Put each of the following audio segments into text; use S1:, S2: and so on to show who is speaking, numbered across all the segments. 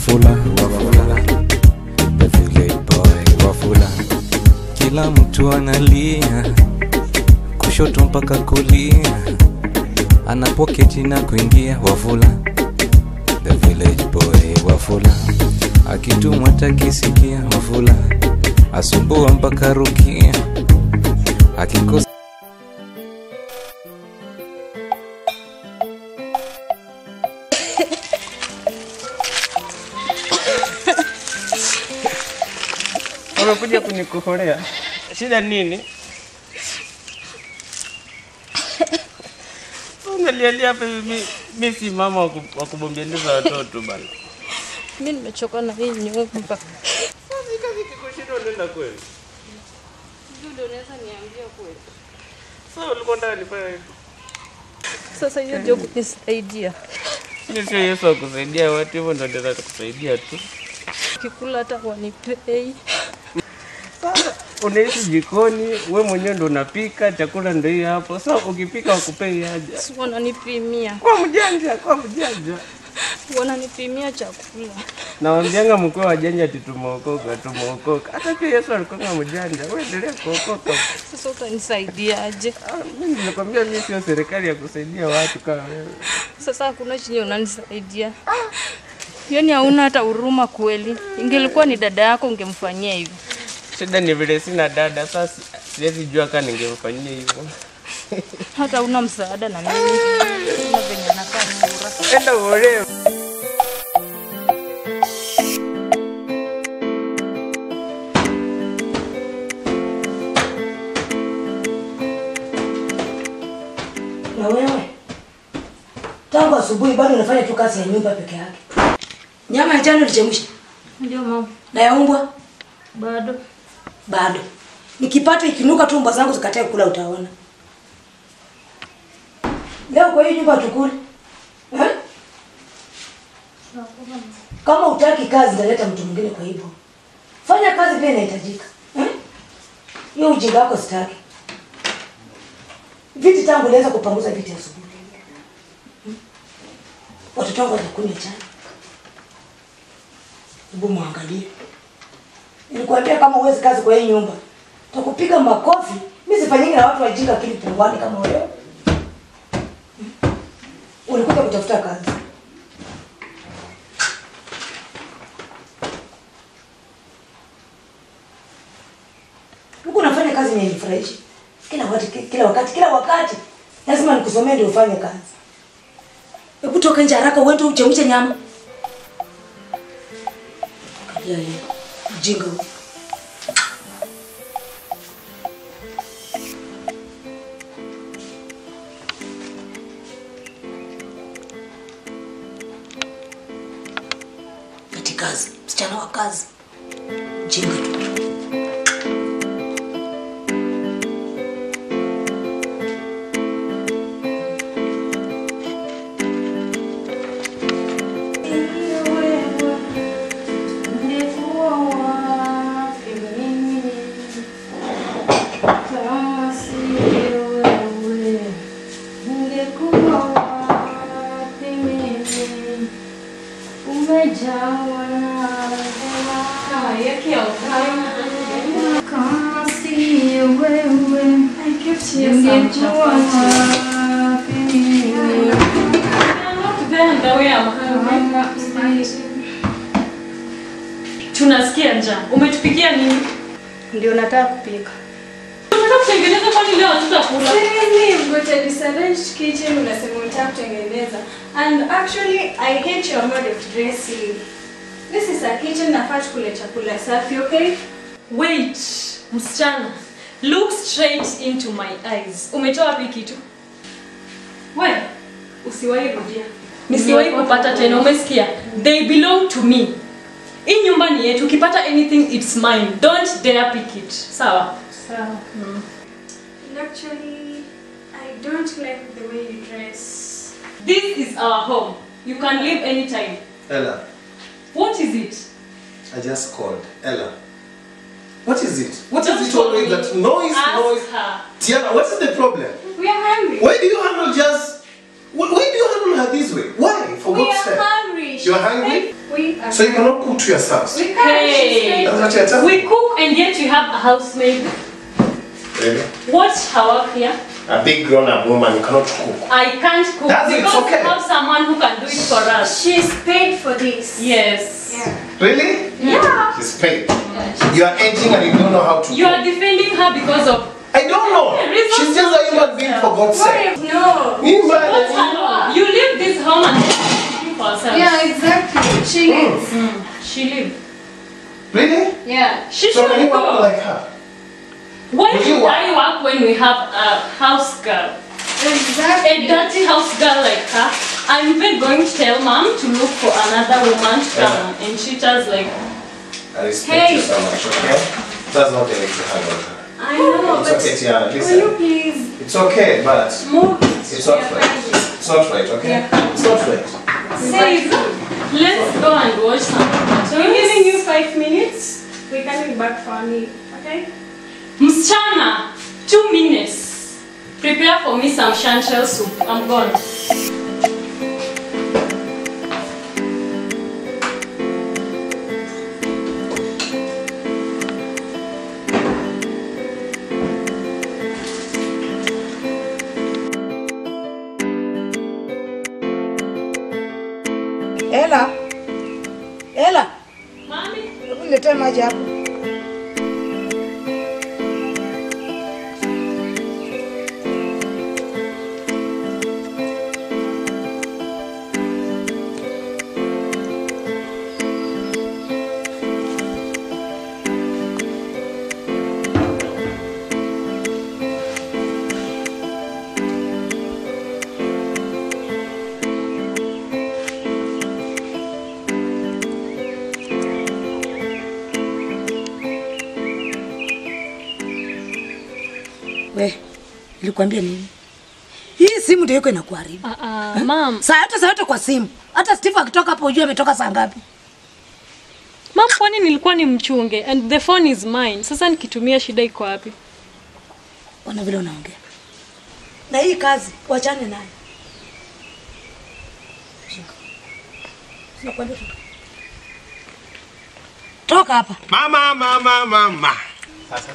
S1: Wafula, Wafula, the village boy Wafula. Kila mtu analia kushoto mpaka kulia, anapoketi na kuingia. Wafula, the village boy Wafula, akitumwa takisikia. Wafula, asumbua mpaka rukia, akikosa
S2: Umekuja kunikoholea. Shida nini? Unalialia hapa hivi mi, mi si mama wa ku- wa kubombeleza watoto bana.
S3: Mi nimechoka na hii nyumba.
S2: Sasa kazi kikushinda unaenda kweli?
S3: Ndio unaweza niambia kweli?
S2: Sasa ulikuwa ndani nifanye hivi.
S3: Sasa hiyo ndio kunisaidia.
S2: Mimi sio Yesu akusaidia watu hivyo ndio ndio atakusaidia tu.
S3: Kikula hata wanipei.
S2: Sasa unaishi jikoni, we mwenyewe ndo unapika, chakula ndio hiyo hapo. Sasa ukipika wakupei haja.
S3: Si wananipimia.
S2: Kwa mjanja, kwa mjanja.
S3: Wananipimia chakula.
S2: Nawambianga mkuu wa janja ati tumeokoka, tumeokoka. Hata pia Yesu alikuwa mjanja. Wewe endelea kuokoka.
S3: Sasa utanisaidiaje?
S2: Ah, Mimi nilikwambia mimi sio serikali ya kusaidia watu kama wewe.
S3: Sasa hakuna chenye unanisaidia. Yaani hauna hata huruma kweli. Ingelikuwa ni dada yako ungemfanyia hivyo.
S2: Shida ni vile sina dada, sasa si- siwezi jua kama ningemfanyia hivyo.
S3: Hata una msaada na mimi. Una venye nakaa sura.
S2: Enda uolewe.
S4: Na wewe tangu asubuhi bado unafanya tu kazi ya nyumba peke yake. Nyama ya jana ulichemsha
S3: Ndio mama.
S4: na ya umbwa
S3: Bado.
S4: bado. Nikipata ikinuka tu mbwa zangu zikatae kula utaona. Leo kwa hii nyumba tukule. Eh? Kama utaki kazi naleta mtu mwingine kwa hivyo. Fanya kazi pia inahitajika. Eh? Hiyo ujinga wako sitaki. Viti tangu naweza kupanguza viti asubuhi. Hmm? Watoto wangu watakunywa chai. Hebu muangalie. Nilikwambia kama uwezi kazi kwa hii nyumba, takupiga makofi. Mimi sifanyiki na watu wajinga akili pungwani kama wewe. Hmm? Ulikuja kutafuta kazi. Huku unafanya kazi yenye nifurahishi. Kila wakati kila wakati kila wakati lazima nikusomee ndio ufanye kazi. Hebu toka nje haraka uende uchemshe nyama. Angalia yeye. Mjinga huyu. Ati kazi, msichana wa kazi. Mjinga tu.
S5: Tunasikia njaa. Umetupikia nini?
S3: Ndio nataka kupika.
S5: Unataka kutengeneza kwani leo hatutakula?
S6: Really, you've got a disarranged kitchen unasema unataka kutengeneza. And actually, I hate your mode of dressing. This is a kitchen nafaa tukule chakula safi, okay?
S5: Wait, msichana. Look straight into my eyes. Umetoa wapi kitu? We, usiwahi rudia. Nisiwahi kupata tena, umesikia? They belong to me. Hii nyumba ni yetu. Ukipata anything it's mine. Don't dare pick it. Sawa?
S6: Sawa. And actually, I don't like the way you dress.
S5: This is our home. You can leave anytime.
S7: Ella,
S5: What is it?
S7: I just called. Ella. What is it? What is
S5: Don't
S7: it
S5: call
S7: always
S5: me.
S7: that noise,
S5: Ask
S7: noise?
S5: her.
S7: Tiana, what is the problem?
S6: We are hungry.
S7: Why do you handle just Why, why do you handle her this way? Why? For
S6: We
S7: God's
S6: are
S7: sake.
S6: hungry.
S7: You are hungry?
S6: We are
S7: So you cannot cook to yourselves?
S6: We can't.
S5: Hey.
S7: That's what you're telling
S5: We
S7: me?
S5: cook and yet you have a housemaid.
S7: Really?
S5: Watch her work here.
S7: A big grown up woman, you cannot cook.
S5: I can't cook
S7: That's it,
S5: because
S7: okay.
S5: we have someone who can do it for us.
S6: She's paid for this.
S5: Yes.
S6: Yeah.
S7: Really?
S6: Yeah.
S7: She's paid. You are aging and you don't know how to
S5: You are
S7: cook.
S5: defending her because of
S7: I don't know.
S5: Reason
S7: She's just a human being for God's
S6: What
S7: sake.
S6: if no?
S7: Meanwhile,
S5: what's her law. You leave this home and cooking for herself.
S6: Yeah, exactly. She lives.
S5: Mm. She leave.
S7: Really?
S6: Yeah.
S5: She
S7: So
S5: should
S7: can you work
S5: go.
S7: like her?
S5: Why
S7: Will you
S5: should
S7: work?
S5: I work when we have a house girl? A
S6: Exactly.
S5: dirty house girl like her. I'm even going to tell mom to look for another woman to come and treat us like
S7: I respect
S6: Hey.
S7: you so much, okay? That's not the way to handle her.
S6: I know,
S7: It's
S6: but
S7: okay, Tiana,
S6: will you
S7: listen.
S6: please
S7: It's okay, but
S6: move?
S7: it's not right. It's not right, okay? It's not right.
S5: Say, let's go and watch some
S6: So we're giving you five minutes. We're coming back for a meal, okay?
S5: Msichana, two minutes. Prepare for me some chanterelle soup. I'm gone.
S4: Ela, Ela,
S5: Mami,
S4: hebu niletee maji hapo. We, nilikwambia nini? Hii simu ndio iko inakuharibu.
S5: uh, uh, mom,
S4: Saa yote saa yote kwa simu. Hata Steve akitoka hapo ujue ametoka saa ngapi.
S5: mom, kwani nilikuwa ni mchunge and the phone is mine. Sasa nikitumia shida iko wapi?
S4: Ona vile unaongea. Na hii kazi wachane nayo. Shika. Sinakwambia toka. Toka hapa.
S7: Mama, mama, mama. Sasa.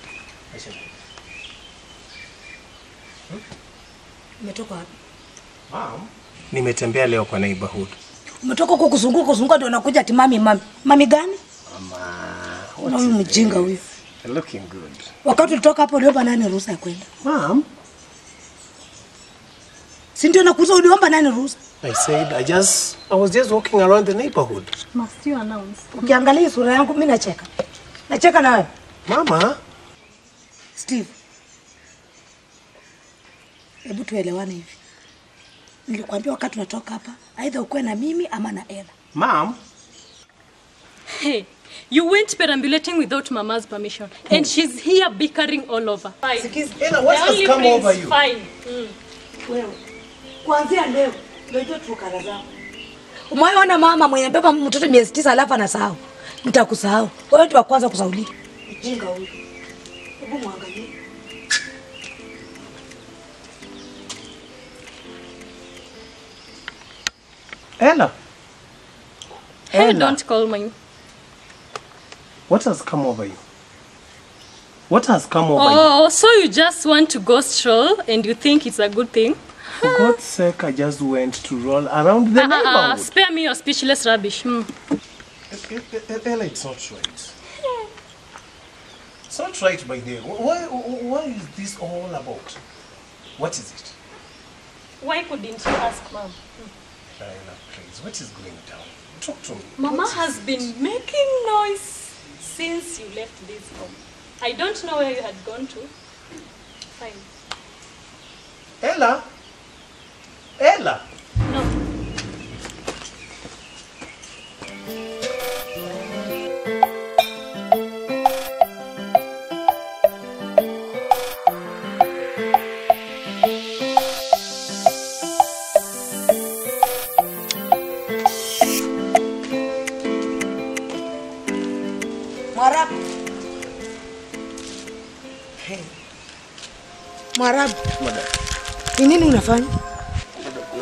S4: Umetoka wapi?
S7: Mom. Nimetembea leo kwa neighborhood.
S4: Umetoka huko kuzunguka kuzunguka ndio unakuja ati mami mami. Mami gani?
S7: Mama.
S4: Na huyu mjinga huyu.
S7: You're looking good.
S4: Wakati ulitoka hapo uliomba nani ruhusa ya kwenda?
S7: Mom.
S4: Si ndio nakuuza uliomba nani ruhusa?
S7: I said I just I was just walking around the neighborhood.
S5: Must you announce?
S4: Ukiangalia hii sura yangu mimi nacheka. Nacheka na wewe.
S7: Mama.
S4: Steve. Hebu tuelewane hivi. Nilikwambia wakati unatoka hapa, aidha ukuwe na mimi ama na Ella.
S7: Mom.
S5: Hey, you went perambulating without mama's permission and she's here bickering all over. Fine.
S7: Ella, what
S5: The
S7: has
S5: only
S7: come
S5: prince,
S7: over you?
S5: Fine. Mm.
S4: Wewe. Kuanzia leo unajua tukara zangu. Umewahi mama mwenye beba mtoto miezi tisa alafu anasahau. Nitakusahau. Wewe tu wa kwanza kusaulika. Mjinga huyu. Hebu muangalie.
S7: Ella.
S5: Hey,
S7: Ella.
S5: don't call me.
S7: What has come over you? What has come over you?
S5: Oh, so you just want to go stroll and you think it's a good thing?
S7: For God's sake, I just went to roll around the
S5: Ah, ah, ah,
S7: neighborhood.
S5: spare me your speechless rubbish. Hmm.
S7: Ella, it's not right. It's not right, my dear. Why, why is this all about? What is it?
S5: Why couldn't you ask mom?
S7: Ella, please, what is going down? Talk to me.
S5: Mama
S7: What is
S5: has
S7: it?
S5: been making noise since you left this home. I don't know where you had gone to. Fine.
S7: Ella? Ella?
S5: No.
S4: Mwarabu. Hey. Mwarabu. Ni nini unafanya?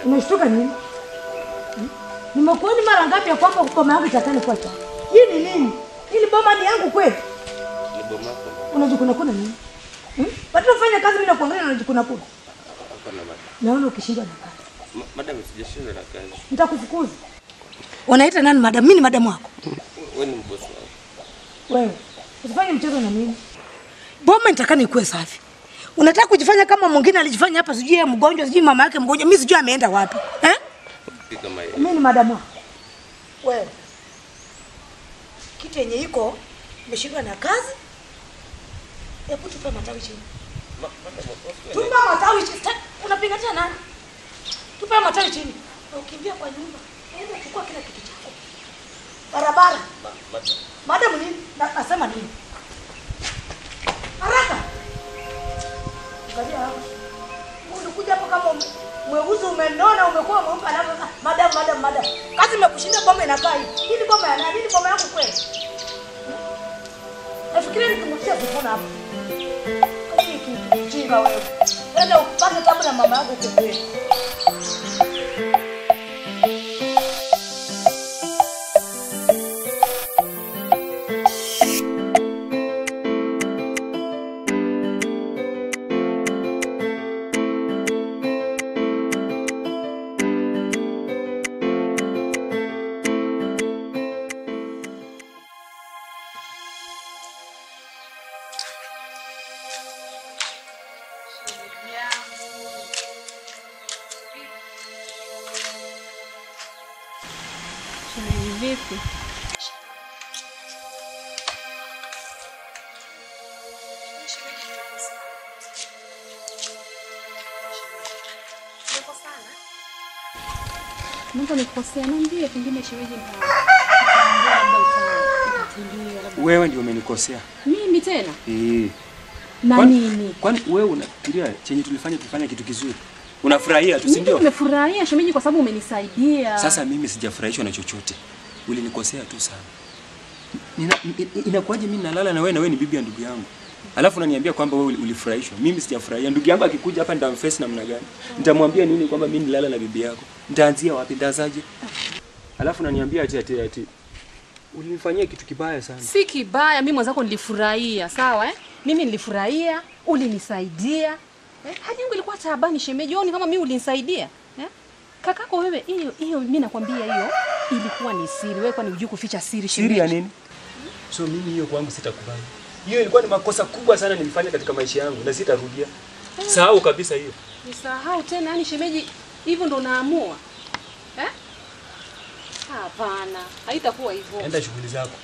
S4: Unashtuka nini? Hmm? Nimekuoni mara ngapi ya kwamba boma yangu itatani kwa cha? Hii ni nini? Hili boma ni yangu kweli?
S2: Ni bomako.
S4: Unajikuna kuna nini? Hmm? Bado unafanya kazi bila kuangalia na unajikuna kuna.
S2: Hapana madam.
S4: Naona ukishindwa na kazi.
S2: Ma- Madam sijashindwa na kazi.
S4: Nitakufukuza. Unaita nani madam? Mimi ni madam wako.
S2: Wewe ni mbosi wangu.
S4: Wewe usifanye mchezo na mimi. Boma nitakani ikuwe safi. Unataka kujifanya kama mwingine alijifanya hapa, sijui yeye mgonjwa, sijui mama yake mgonjwa, mimi sijui ameenda wapi eh?
S2: Pika mayai.
S4: Mimi ni madamu wako. Wewe kitu yenye iko umeshindwa na kazi, hebu tupe matawi chini.
S2: Ma- Madam, wasiwe
S4: Tupe matawi chini. Ta- Unapingatia nani? Tupe matawi chini. Na ukimbia kwa nyumba, enda chukua kila kitu chako. Barabara.
S2: Ma- madam.
S4: Madam nini? Na, nasema nini? Haraka. Angalia hapo. Ulikuja hapo kama ume- mweusi umenona umekuwa mweupe alafu sasa madam madam madam. Kazi imekushinda boma inakaa hivi. Hii ni boma ya nani? Hii ni boma yangu kweli. Hmm? Nafikiria nikimtia kufuna hapo. Kazi hiki kijinga wewe. Nenda upate tabu na mama yako huko kweli.
S3: Shemeji vipi? Mungu nikosea, niambie pengine shemeji nita- labda uta- utatulia, labda-
S8: Wewe ndio umenikosea.
S3: Mimi tena
S8: Eh.
S3: na
S8: Kwani-
S3: nini?
S8: Kwani wewe unafikiria chenye tulifanya tulifanya kitu kizuri? Unafurahia tu, si
S3: Mimi
S8: ndio?
S3: nimefurahia shemeji kwa sababu umenisaidia.
S8: Sasa mimi sijafurahishwa na chochote. Ulinikosea tu sana. Nina, i- inakuwaje mimi nalala na wewe na wewe ni bibi ya ndugu yangu? Alafu unaniambia kwamba wewe uli- ulifurahishwa. Mimi sijafurahia. Ndugu yangu akikuja hapa nitamface namna gani? Nitamwambia nini kwamba mimi nilala na bibi yako? Nitaanzia wapi? Nitaanzaje? Alafu unaniambia ati ati ati ulinifanyia kitu kibaya sana.
S3: si kibaya, mimi mwenzako nilifurahia, sawa eh? Mimi nilifurahia, ulinisaidia eh? hadi yangu ilikuwa taabani shemeji, oni kama mimi ulinisaidia eh? Kakako wewe, hiyo hiyo mimi nakwambia, hiyo ilikuwa ni siri. Wewe kwani hujui kuficha siri shemeji?
S8: Siri ya nini? So mimi hiyo kwangu sitakubali. Hiyo ilikuwa ni makosa kubwa sana nilifanya katika maisha yangu na sitarudia. Sahau kabisa hiyo.
S3: Nisahau tena, yani shemeji, hivyo ndo naamua eh? Hapana, haitakuwa hivyo.
S8: Enda shughuli zako.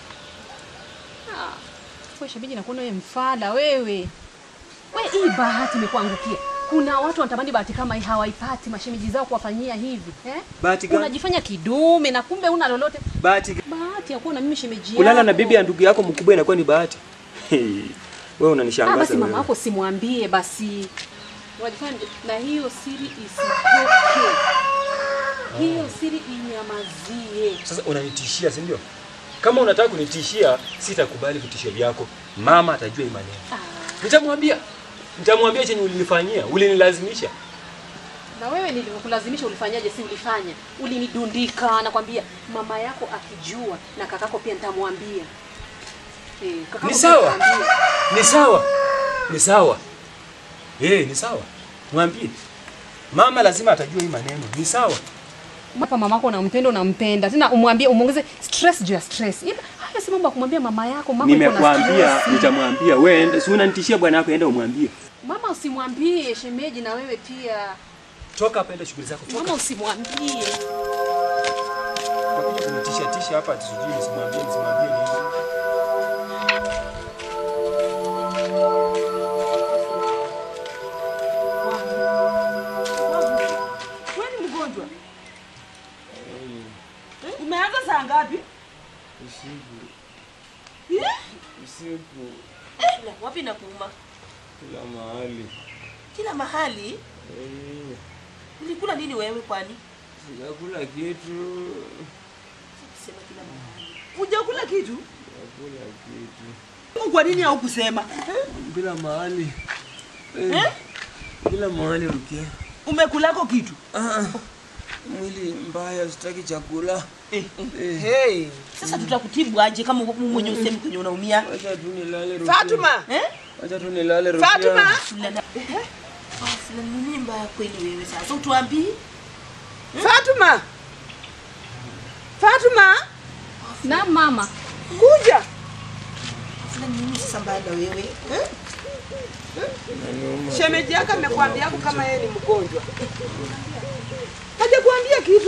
S3: Ah, wewe shemeji, nakuona wewe mfala wewe. We, hii bahati imekuangukia. Kuna watu wanatamani bahati kama hii hawaipati, mashemeji zao kuwafanyia hivi eh?
S8: Bahati gani?
S3: Unajifanya kidume na kumbe una lolote.
S8: Bahati
S3: Bahati ya kuwa na mimi shemeji yako.
S8: kulala na bibi ya ndugu yako mkubwa inakuwa ni bahati. Hey, Wewe
S3: Ah,
S8: unanishangaza
S3: basi mama
S8: wewe.
S3: yako simwambie basi. Unajifanya na hiyo siri isitoke. Hiyo siri inyamazie.
S8: Sasa unanitishia, si ndio? Kama unataka kunitishia, sitakubali vitisho vyako. Mama atajua hii maneno. Nitamwambia. Nitamwambia chenye ulinifanyia, ulinilazimisha.
S3: Na wewe nilivyokulazimisha ulifanyaje? Si ulifanya, ulinidundika. Nakwambia mama yako akijua na kakako pia nitamwambia. Eh, kakako
S8: Ni
S3: pia
S8: sawa.
S3: nitamwambia.
S8: Ni sawa. Ni sawa. Eh, ni sawa. Mwambie. Mama lazima atajua hii maneno. Ni sawa.
S3: Hapa mamako unampenda, unampenda tena, umwambie umuongeze stress juu ya stress. Ila haya si mambo ya kumwambia mama yako. Mama yuko na
S8: Nimekwambia,
S3: stress.
S8: nitamwambia. Wewe enda, si unanitishia bwana wako, enda umwambie.
S3: Mama usimwambie shemeji, na wewe pia
S8: Toka hapa, enda shughuli zako. Toka.
S3: mama usimwambie.
S8: Unakuja kunitisha tisha hapa ati sijui nisimwambie nisimwambie nini.
S4: Wewe ni mgonjwa? Umeanza saa ngapi? Eh?
S2: Usiku
S4: La, wapi nakuuma?
S2: kila mahali.
S4: Kila mahali.
S2: Eh,
S4: Ulikula nini wewe kwani?
S2: Sijakula kitu.
S4: Sema kila mahali. Hujakula kitu?
S2: Sijakula kitu.
S4: Kwa nini haukusema?
S2: Bila mahali.
S4: Eh?
S2: Bila mahali Rukia.
S9: Umekulako kitu?
S8: Ah, mwili mbaya, sitaki chakula.
S9: Eh.
S8: Eh.
S9: Hey. Sasa tutakutibu aje kama wewe mwenye usemi kwenye unaumia?
S8: Acha tu nilale Rukia.
S9: Fatuma, eh?
S8: Acha tu nilale Rukia.
S9: Fatuma. Fulana. Eh? Ah, fulana ni nini mbaya kweli wewe sasa? Utuambii? Fatuma. Fatuma.
S3: Na mama.
S9: Kuja. Fulana ni nini sasa mbaya na wewe? Eh? Shemeji yako amekwambia kama yeye ni mgonjwa. Hajakuambia kitu?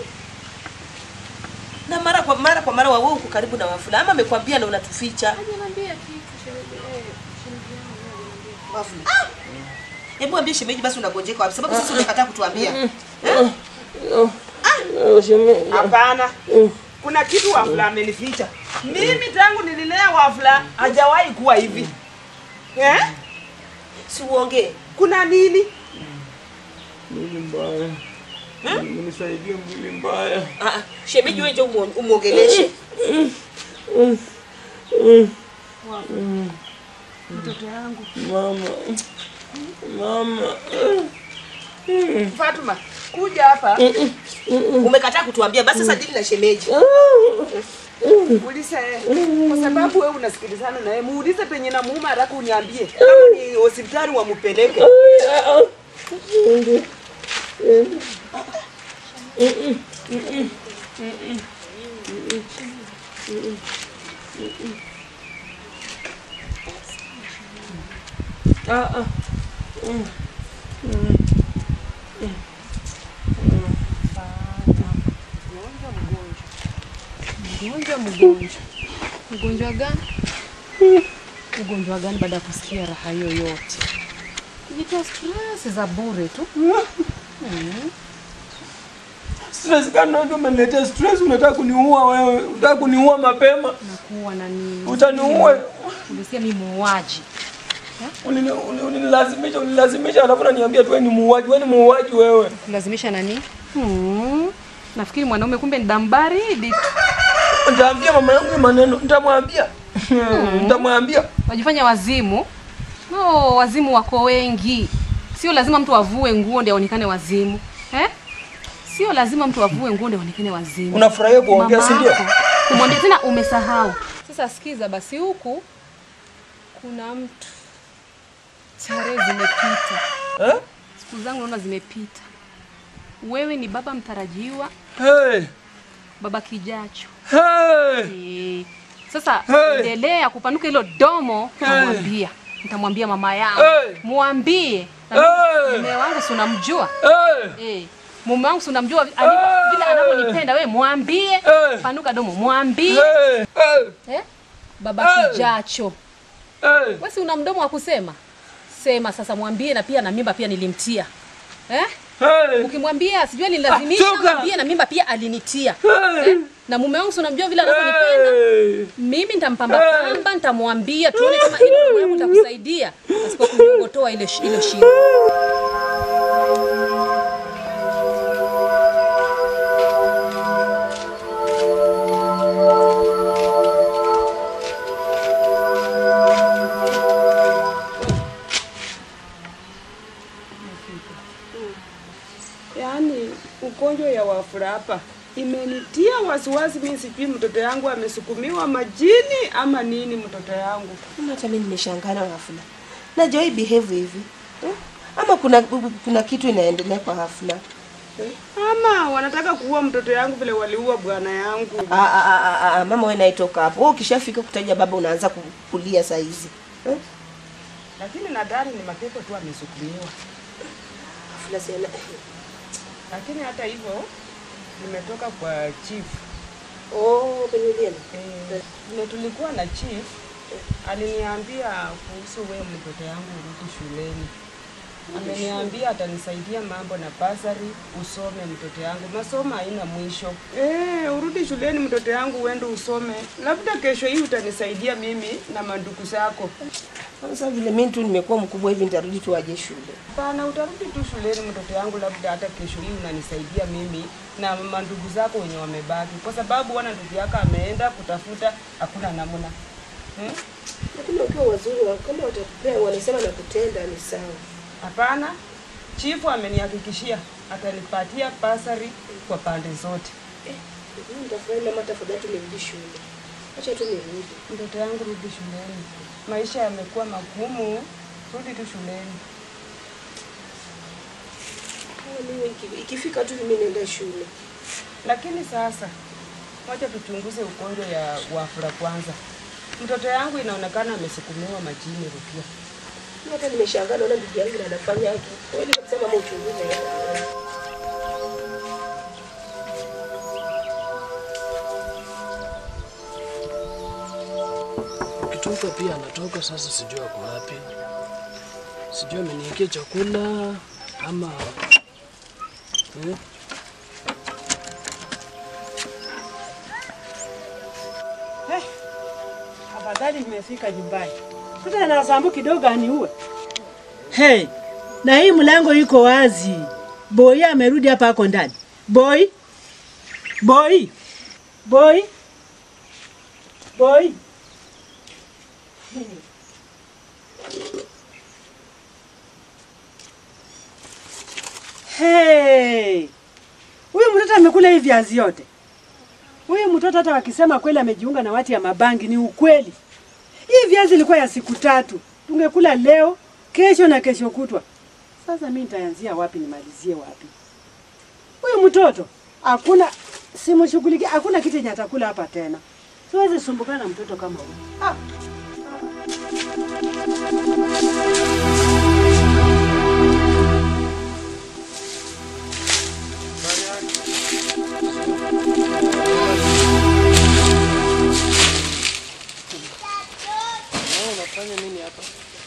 S9: Na mara kwa mara kwa mara wewe uko karibu na wafula ama amekwambia na unatuficha? Wafula. Ah! Hebu ambie shemeji basi unagonjeka wapi? Sababu sisi umekataa kutuambia. Eh? Hapana. Kuna kitu Wafula amenificha. Mimi tangu nililea Wafula hajawahi kuwa hivi. Eh? Si uongee. Kuna nini?
S8: Mwili mbaya. Mnisaidie mwili mbaya.
S9: Ah, ah, shemeji wewe ndio umuongeleshe. Mtoto yangu.
S8: Mama. Mama.
S9: Fatuma, kuja hapa. Umekataa kutuambia basi sasa dili na shemeji. Muulize kwa sababu wewe unasikilizana na yeye, muulize penye na muuma haraka uniambie. Kama ni hospitali wampeleke.
S8: Ah, ah. Mm. Mm. Mm.
S3: Mgonjwa, mgonjwa. Mgonjwa gani? Ugonjwa gani baada ya kusikia raha hiyo yote? Nitoa stress za bure tu. Mm.
S8: Stress gani ndio umeniletea stress? Unataka kuniua wewe? Unataka kuniua mapema?
S3: Nakuwa na nini?
S8: Utaniua.
S3: Ulisikia mimi muuaji.
S8: Ulini- uli- Ulinilazimisha, ulinilazimisha alafu unaniambia tu wewe ni muuaji, wewe ni muuaji wewe.
S3: Kulazimisha nani? Hmm. Nafikiri mwanaume kumbe ni damu baridi tu.
S8: Nitaambia mama yangu hii maneno, nitamwambia. Nitamwambia.
S3: Wajifanya wazimu. No, wazimu wako wengi. Sio lazima mtu avue nguo ndio aonekane wazimu. Eh? Sio lazima mtu avue nguo ndio aonekane wazimu.
S8: Unafurahia kuongea, si ndio?
S3: Mamako, Kumwambia tena umesahau. Sasa sikiza basi huku kuna mtu tarehe zimepita.
S8: Eh?
S3: Siku zangu naona zimepita. Wewe ni baba mtarajiwa,
S8: Hey.
S3: baba kijacho.
S8: Hey.
S3: Eh, Sasa
S8: Hey.
S3: endelea kupanuka hilo domo,
S8: Hey.
S3: nitamwambia. Nitamwambia mama yangu.
S8: Hey.
S3: Mwambie. Na
S8: Hey.
S3: Mume wangu si unamjua?
S8: Hey.
S3: Eh. Mume wangu si unamjua ali- vile anavyonipenda wewe mwambie.
S8: Hey.
S3: Panuka domo mwambie.
S8: Hey. Hey.
S3: Eh? Baba
S8: Hey.
S3: kijacho.
S8: Hey.
S3: Wewe si una mdomo wa kusema? Sema sasa mwambie na pia na mimba pia nilimtia. Eh?
S8: Hey.
S3: Ukimwambia sijui alinilazimisha,
S8: Ah, toka.
S3: mwambie na mimba pia alinitia.
S8: Hey.
S3: Eh? Na mume wangu si unamjua vile anavyonipenda.
S8: Hey.
S3: Mimi nitampamba pamba, nitamwambia tuone kama ile mambo yangu itakusaidia pasipo kunyogotoa ile shi- ile shingo.
S2: Yaani ugonjwa ya wafula hapa imenitia wasiwasi. Mimi sijui mtoto yangu amesukumiwa majini ama nini. Mtoto yangu
S9: Hata mimi nimeshangaa na Wafula. Na Joy behave hivi. Eh? Ama kuna kuna kitu inaendelea kwa Hafla. Eh?
S2: ama wanataka kuua mtoto yangu vile waliua bwana yangu.
S9: Ah, ah, ah, ah, ah, mama wewe naitoka hapo. Wewe ukishafika kutaja baba unaanza ku- kulia saa hizi. Eh?
S2: Lakini nadhani ni mapepo tu amesukumiwa.
S9: Hafla sana.
S2: Lakini hata hivyo nimetoka kwa chief.
S9: Oh, kwenye ulienda.
S2: Eh, vile tulikuwa na chief aliniambia kuhusu wewe mtoto yangu urudi shuleni. Ameniambia atanisaidia mambo na basari, usome mtoto yangu, masomo haina mwisho. Eh, urudi shuleni mtoto yangu, uende usome, labda kesho hii utanisaidia mimi na mandugu zako.
S9: Sasa vile mimi tu nimekuwa mkubwa hivi nitarudi tu aje shule.
S2: Hapana, utarudi tu shuleni mtoto yangu, labda hata kesho hii unanisaidia mimi na mandugu zako wenye wamebaki, kwa sababu wana ndugu yako ameenda kutafuta, hakuna namna hmm?
S9: Lakini ukiwa wazuri wa- kama watakupea wanasema na kutenda ni sawa.
S2: Hapana, chifu amenihakikishia atanipatia basari kwa pande zote.
S4: Mimi nitafurahi mama, tafadhali tunirudi shule. Acha tu nirudi.
S2: Mtoto yangu, rudi shuleni, maisha yamekuwa magumu, rudi tu shuleni.
S4: Kama mimi iki- ikifika tu mimi niende shule.
S2: Lakini sasa wacha tuchunguze ugonjwa ya wafula kwanza. Mtoto yangu inaonekana amesukumiwa majini Rukia.
S4: Mimi hata nimeshangaa naona ndugu yangu na anafanya haki. Kweli kabisa mama, uchunguze.
S10: Ukitoka pia anatoka sasa, sijui ako wapi, sijui ameniekea chakula ama eh?
S9: Eh, afadhali nimefika nyumbani. Sasa na sambu kidogo aniue. Hey, na hii mlango iko wazi. Boy amerudi hapa ako ndani. Boy. Boy. Boy. Boy. Hey. Huyu mtoto amekula hii viazi yote. Huyu mtoto hata wakisema kweli amejiunga na watu ya mabangi ni ukweli. Hii viazi ilikuwa ya siku tatu, tungekula leo, kesho na kesho kutwa. Sasa mimi nitaanzia wapi nimalizie wapi? Huyu mtoto hakuna simshughulikia, hakuna kitu yenye atakula hapa tena. Siwezi sumbukana na mtoto kama huyu. Ah.
S10: Wewe unafanya nini hapa?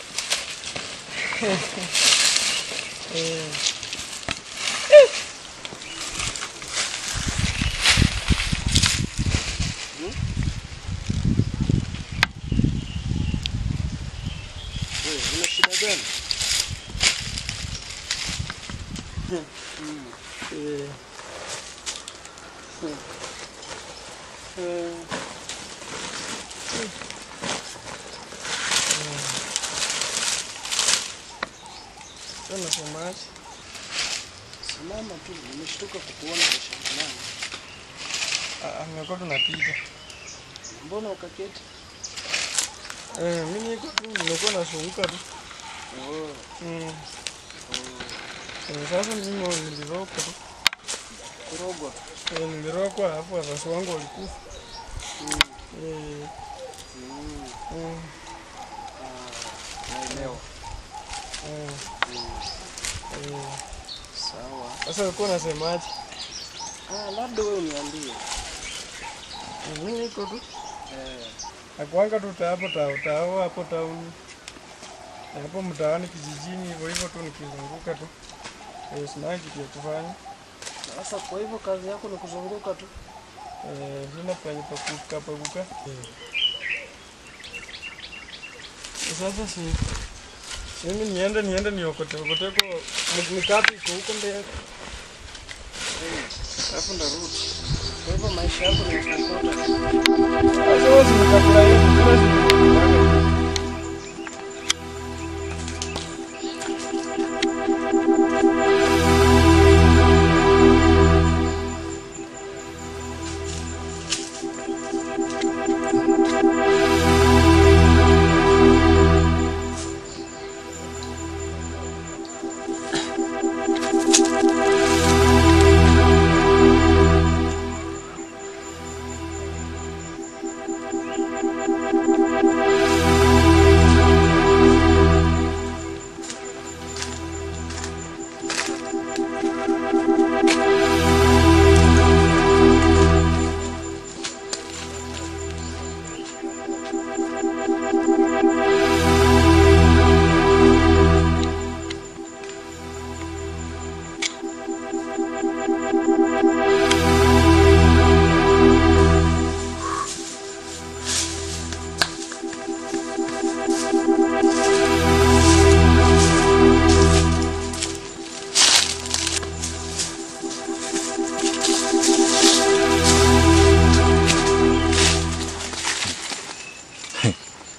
S10: Wewe, una shida gani? Eh. Eh. Sasa nasemaje? Simama tu, nimeshtuka kukuona kwa shambani.
S11: Ah, nimekuwa tunapita.
S10: Mbona ukaketi?
S11: Eh, mimi niko tu nimekuwa nasunguka tu.
S10: Oh.
S11: Mm. Eh, sasa mimi nilirokwa tu.
S10: Kurogwa.
S11: Eh, nilirokwa alafu wazazi wangu walikufa.
S10: Mm.
S11: Eh,
S10: Mm.
S11: mm.
S10: Ah, naelewa.
S11: Eh,
S10: Mm.
S11: eh.
S10: Sawa.
S11: Sasa ulikuwa unasemaje?
S10: Ah, labda wewe uniambie.
S11: Mimi niko tu.
S10: Eh.
S11: Nakuanga tu ta hapo tao tao hapo tauni. Hapo mtaani kijijini hivyo hivyo tu nikizunguka tu. Eh, sina kitu ya kufanya.
S10: Sasa kwa hivyo kazi yako ni kuzunguka tu.
S11: Eh, sina penye pa kukaa pa kukaa. Eh. Sasa si mimi niende niende niokote okote kwa mikapi iko huko mbele. Alafu ndarudi.
S10: Kwa hivyo maisha yako ni kukota.
S11: Sasa wewe zimekakula hiyo kila siku.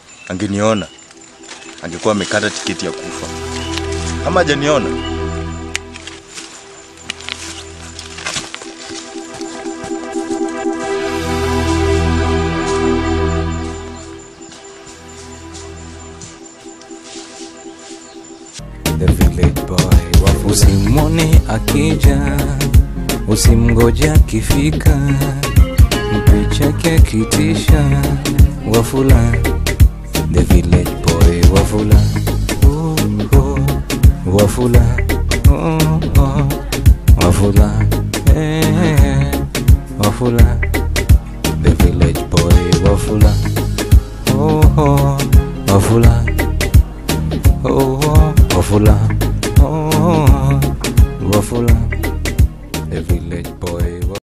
S12: angeniona angekuwa amekata tiketi ya kufa. Ama hajaniona
S1: akija usimgoja akifika mpe chake akitisha wafula the village boy wafula oh, oh, wafula oh, oh, wafula eh, wafula the village boy wafula oh, oh, wafula oh, oh, wafula oh,